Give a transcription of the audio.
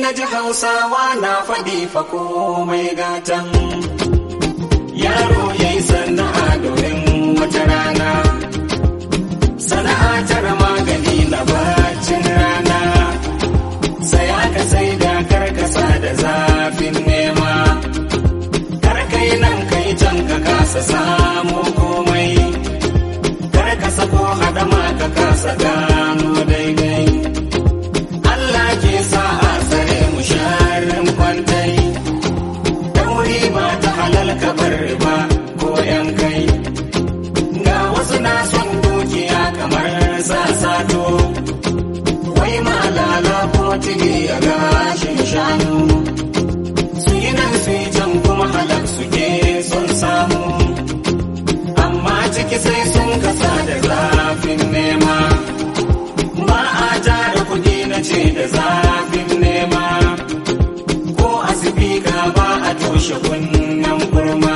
na ji hausawa na faɗi fa komai gatan yaro ya yi sana'a domin wata rana sana'a tara magani na bacin rana saya ka sai da karkasa da zafin nema karkai nan kai can ka kasa samu komai karkasa ko hadama ka kasa gano daidai Allah ke sa a tsare mu sharin kwantai dauri ba ta halal ka bar ba ko yan kai ga wasu na son dukiya kamar sasato wai malala ko tigi a gashin shanu su yi nan su yi can kuma halak suke son samu amma ciki sai sun kasa da zafin nema ba a tara kudi na ce da zafin nema ko asibika ba a toshe kunnen kurma